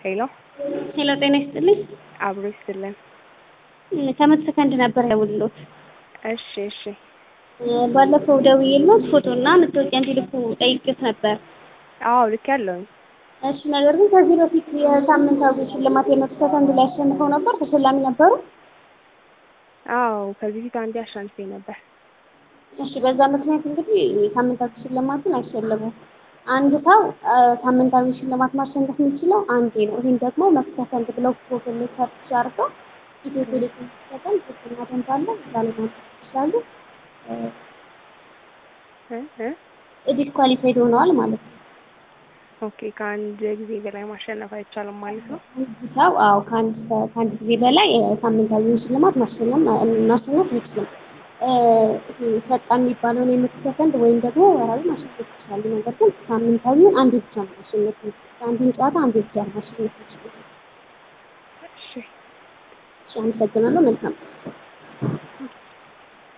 ሄሎ ሄሎ ጤና ይስጥልኝ። አብሮ ይስጥልን። ከመቶ ሰከንድ ነበር ደውልሎት። እሺ እሺ ባለፈው ደውዬልዎት ፎቶ እና መታወቂያ እንዲልኩ ጠይቄዎት ነበር። አዎ ልክ ያለውኝ እሺ ነገር ግን ከዚህ በፊት የሳምንታዊ ሽልማት የመቶ ሰከንድ ላይ አሸንፈው ነበር። ተሸላሚ ነበሩ? አዎ ከዚህ ፊት አንዴ አሸንፌ ነበር። እሺ በዛ ምክንያት እንግዲህ ሳምንታዊ ሽልማትን አይሸለሙም። አንድ ሰው ሳምንታዊ ሽልማት ማሸነፍ የሚችለው አንዴ ነው። ይህም ደግሞ መቶ ሰከንድ ብለው ጎግል ላይ ሰርች አድርገው ኢትዮ ቴሌኮም ሲሰጠን ሶስተኛ ደንብ አለ እዛ ላይ ማግኘት ይችላሉ። እ እ ዲስኳሊፋይድ ሆነዋል ማለት ነው። ኦኬ ከአንድ ጊዜ በላይ ማሸነፍ አይቻልም ማለት ነው። አንድ ሰው አዎ ከአንድ ከአንድ ጊዜ በላይ ሳምንታዊ ሽልማት ማሸነፍ ማሸነፍ አይችልም። ፈጣን የሚባለውን የመቶ ሰከንድ ወይም ደግሞ ወርሃዊ ማሸነፍ ይችላሉ። ነገር ግን ሳምንታዊውን አንዴ ብቻ ነው ማሸነፍ አንዱን ጨዋታ አንዴ ብቻ ነው ማሸነፍ ይችላሉ። እሺ እሺ አመሰግናለሁ። መልካም